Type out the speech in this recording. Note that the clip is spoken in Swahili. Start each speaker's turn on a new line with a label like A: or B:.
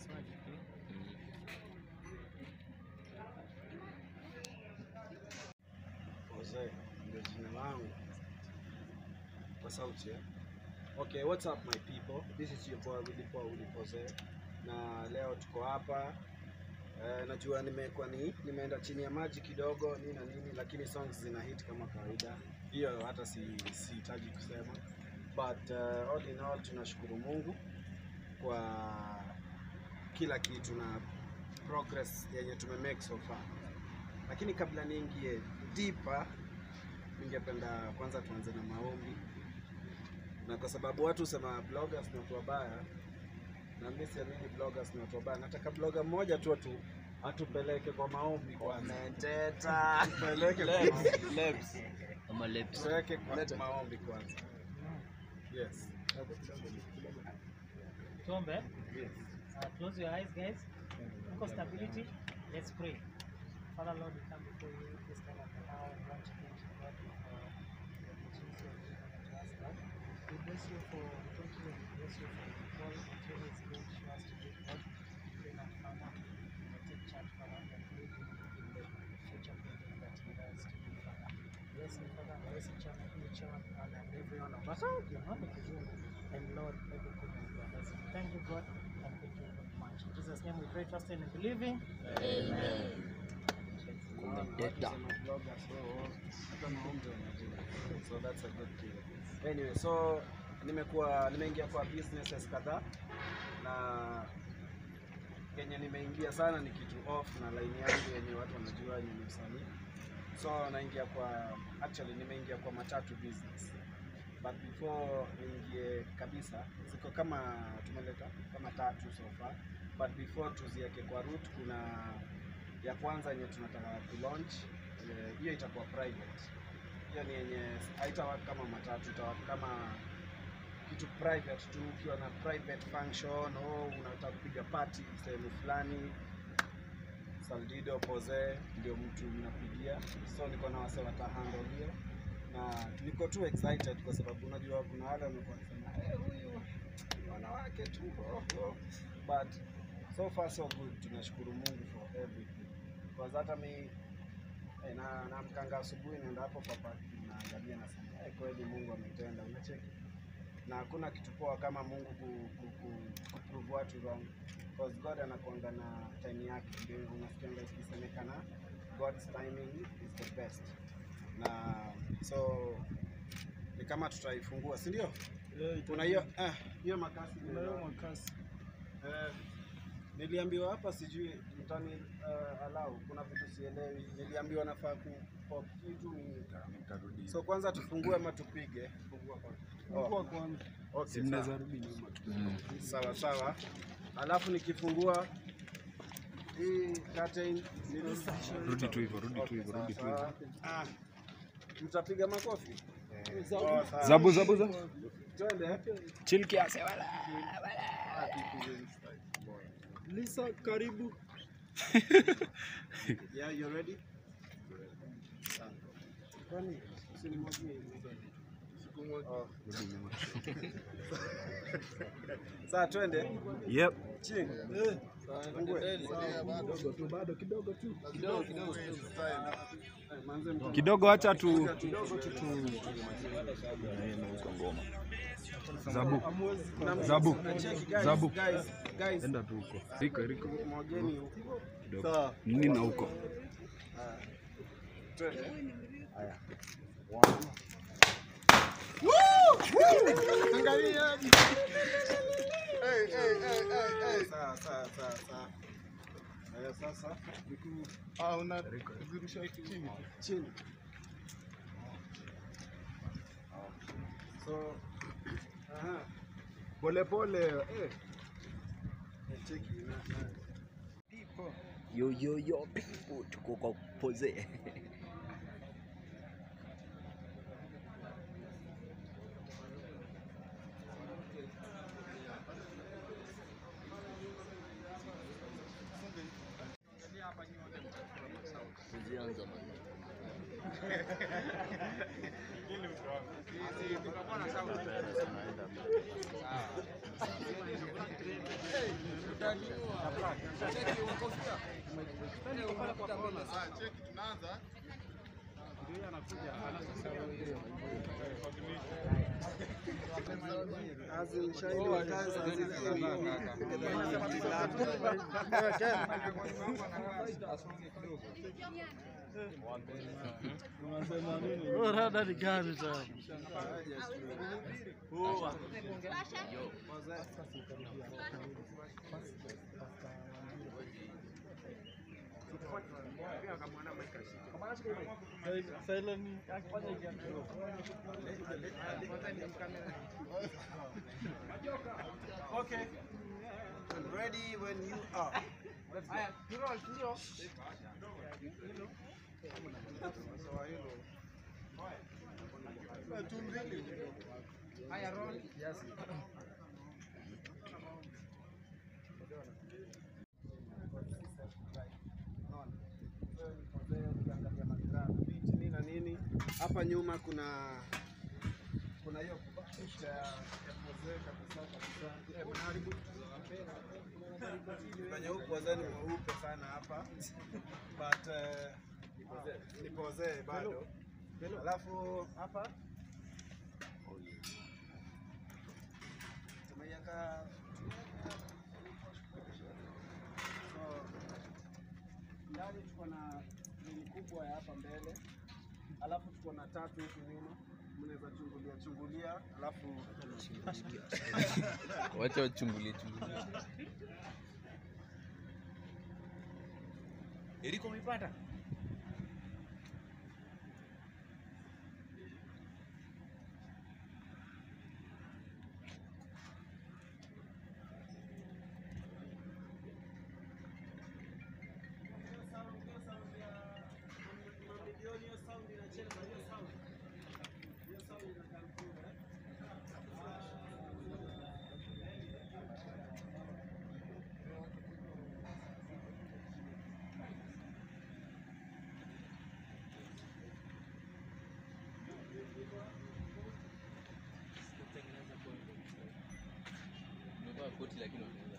A: Jose ndio jina langu kwa sauti eh? Okay, what's up my people? This is your boy Willy Paul Willy Jose na leo tuko hapa eh, najua nimekuwa ni nimeenda chini ya maji kidogo nini na nini, lakini songs zina hit kama kawaida, hiyo hata si sihitaji kusema, but uh, all in all tunashukuru Mungu kwa kila kitu na progress yenye tumemake so far lakini kabla niingie deeper, ningependa kwanza tuanze na maombi, na kwa sababu watu husema bloggers ni watu wabaya, na mimi siamini bloggers ni watu wabaya. Nataka blogger mmoja tu atu atupeleke kwa maombi kwanza, tupeleke kwa maombi.
B: Ama lips.
A: Tupeleke kwa maombi kwanza. Yes.
C: Tuombe.
A: Yes.
C: Uh, close your eyes, guys. Look for stability. Let's pray. Father Lord, we come before you this time of the hour and want to thank you, God, for the opportunity of giving to us, God. We bless you for thank you, we bless you for all the opportunity is given to us to give, God. We pray that, Father, you will take charge, Father, and lead in the future project that you guys to do, Father. Bless me, Father, bless each and each one and every one of us. Your name is Kizungu. And Lord, everything is your blessing. Thank you, God, and thank you very much. In Jesus' name we pray, trusting and believing.
B: Kumedeta.
A: So that's a good thing. Anyway, so nimekuwa nimeingia kwa businesses kadhaa na kenye nimeingia sana ni kitu off na line yangu yenye watu wanajua yenye ni msanii. So naingia kwa actually nimeingia kwa matatu business. But before niingie kabisa, ziko kama tumeleta kama tatu so far. But before tuziweke kwa route, kuna ya kwanza yenye tunataka ku launch eh, hiyo itakuwa private. Hiyo ni yenye haitawaka kama matatu, itawaka kama kitu private tu, ukiwa na private function au unataka kupiga party sehemu fulani, Saldido Pose ndio mtu mnapigia, so niko na wase wata handle hiyo na niko tu excited kwa sababu unajua kuna wale wamekuwa wanasema "Eh, huyu ni wanawake tu oh, oh." but so far so good, tunashukuru Mungu for everything because hata mi eh, na naamkanga asubuhi naenda hapo kwa park naangalia nasema eh, kweli Mungu ametenda, unacheki na hakuna kitu poa kama Mungu ku, ku, ku, ku prove watu wrong because God anakuanga na time yake, ndio unasikianga ikisemekana God's timing is the best, na so ni kama tutaifungua, si ndio? Kuna hiyo eh, hiyo makasi Eh, niliambiwa hapa sijui mtani uh, alau kuna vitu sielewi. Niliambiwa nafaa ku pop kitu ni so kwanza tufungue ama tupige? Oh. Okay, sawa. Sawa sawa, alafu nikifungua hii curtain nirudishe.
D: Rudi tu hivyo, rudi tu
A: Okay,
D: hivyo,
A: sawa,
D: rudi tu
A: sawa.
D: hivyo.
A: Ah, mtapiga makofi? Oh, sawa.
D: Zabu, zabu, zabu.
A: Twende.
D: Chill kiasi wala.
A: Lisa, karibu. yeah, you ready? Sawa. Kwani usinimwagie Oh. Sasa twende
D: Yep.
A: chini. Fungue. Bado kidogo tu. Kidogo kidogo. Manze mtu
D: Kidogo acha tu.
A: kidogo tu tu.
D: ngoma. Zabu.
A: Na-
D: Zabu.
A: Cheki, guys,
D: Zabu.
A: Guys, guys.
D: Enda tu huko. Riko, riko.
A: Mwageni huko.
D: Kidogo. Nini na huko?
A: Twende. Haya. Angalia. Sawa, sawa, sawa, sawa. Haya, sasa chini. So, aha. Pole pole. Eh. Cheki na na Ndipo.
B: Yo yo yo people tuko kwa pose. Tuzianza man.
E: Rada ni gani tena? Silent akifanya kitu.
A: Okay. Ready when you are. Nini na nini hapa nyuma kuna kuna hiyo picha ya ya mzee kabisa kabisa. Eh, mnaharibu kwenye huku wazee ni mweupe sana hapa but eh, ni pozee bado. Alafu hapa tumeiweka so ndani tuko na grili kubwa ya hapa mbele, alafu tuko na tatu huku nyuma, mnaweza chungulia chungulia, alafu
B: Wacha wachungulie chungulie. Eriko umepata? Umevaa koti lakini